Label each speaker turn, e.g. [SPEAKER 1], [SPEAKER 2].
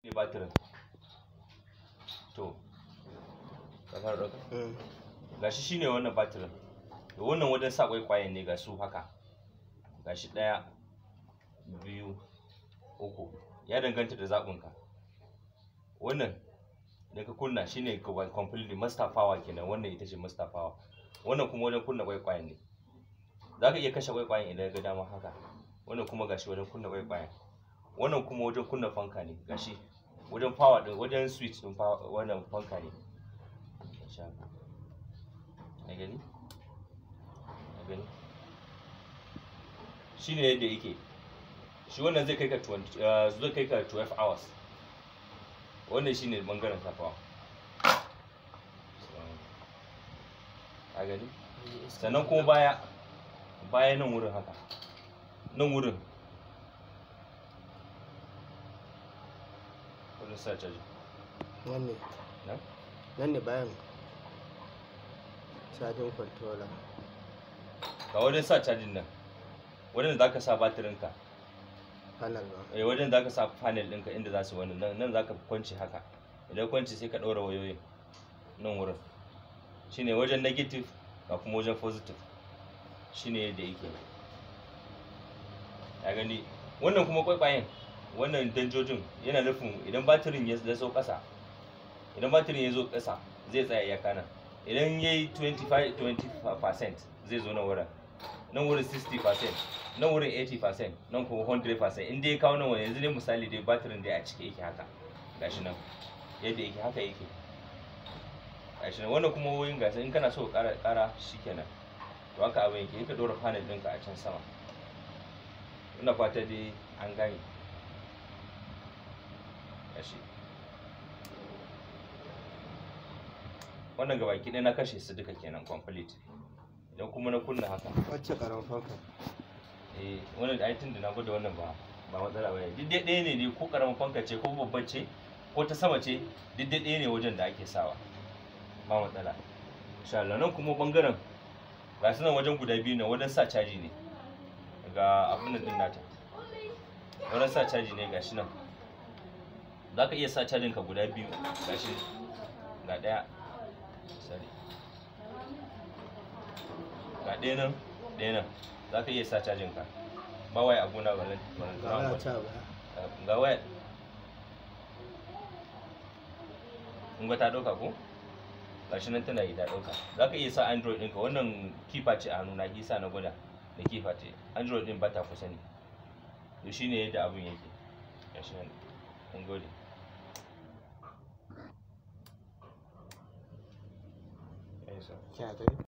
[SPEAKER 1] ne batirin to ka fara ɗauka gashi shine wannan batirin to wannan wajen sa kwaikwayen ne ga su haka gashi ɗaya biyu uku ya danganta da zaɓinka wannan da ka kunna shine ka completely master power kenan wannan ita ce master power wannan kuma wajen kunna kwaikwayen ne za ka iya kashe kwaikwayen idan ga dama haka wannan kuma gashi wajen kunna kwaikwayen wannan kuma wajen kunna fanka ne gashi wajen power din wajen switch din power wannan fanka ne gashi haka na gani na gani shine yadda yake shi wannan zai kai ka 20 zai kai ka 12 hours wannan shine bangaren safawa a gani sannan kuma baya baya nan wurin haka nan wurin wani sa caji
[SPEAKER 2] nan ne
[SPEAKER 1] na
[SPEAKER 2] nan ne bayan cajin controller
[SPEAKER 1] ga wajen sa cajin nan wajen da za ka sa batirinka
[SPEAKER 2] panel ba
[SPEAKER 1] eh wajen da za ka sa panel ɗinka inda za su wani nan nan za ka kwanci haka idan kwanci sai ka ɗaura wayoyin nan wurin shine wajen negative ga kuma wajen positive shine yadda yake ya gani wannan kuma kwaikwayen wannan danjojin yana nufin idan batirin ya zo ƙasa idan batirin ya zo ƙasa zai tsaya iyaka nan idan ya yi 25% zai zo nan wurin nan wurin 60% nan wurin 80% nan kuma 100% in dai ya kawo nan wani yanzu ne misali dai batirin dai a cike yake haka gashi nan yadda yake haka yake gashi nan wannan kuma wayoyin gasa in kana so ka ƙara ƙara shikenan to haka abin yake ka ɗora panel ɗinka a can sama ina fata dai an gane gashi wannan gabaki ɗaya na kashe su duka kenan complete idan kuma na kunna haka
[SPEAKER 2] wacce karan fanka
[SPEAKER 1] eh wannan ai tun da na gwada wannan ba ba matsala bane duk dai ɗaya ne ne ko karamin fanka ce ko babban ce ko ta sama ce duk dai ɗaya ne wajen da ake sawa ba matsala insha Allah nan kuma bangaren ga su nan wajen guda biyu ne wajen sa caji ne ga abin nan din nata wajen sa caji ne gashi nan za ka iya sa cajin ka guda biyu gashi ga ɗaya sorry ga ɗaya nan ɗaya nan za ka iya sa cajin ka ba waya a gona wannan wannan
[SPEAKER 2] ga waya ta ba
[SPEAKER 1] ga waya in ga ta ɗauka ko gashi nan tana yi ta ɗauka za ka iya sa android ɗinka wannan kifa ce a hannu na isa na gwada da kifa ce android ɗin ba ta kusa ne to shine yadda abin yake gashi nan mun gode
[SPEAKER 2] kya gani